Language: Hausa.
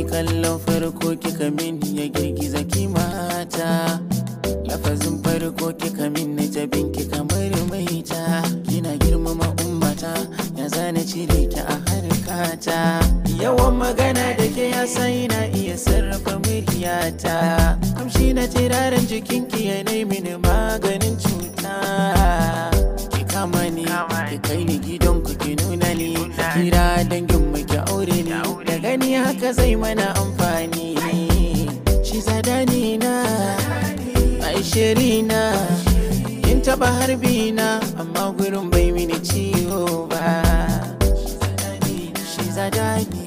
kallon farko kika min ya girgiza kimata lafazin farko kika min na jabin ki kamar maita kina girmama ummata ya zana cire ki a harkata yawan magana da ke ya sai na iya sarrafa muryata kamshi na tiraren jikinki ya mini maganin cuta ki kama ni ki kai ni gidan ku ki nuna ni kira dangin mu ki aure ni da gani haka zai mana amfani shi zadani na aishiri na in taba harbi na amma gurin bai mini ciwo ba shi zadani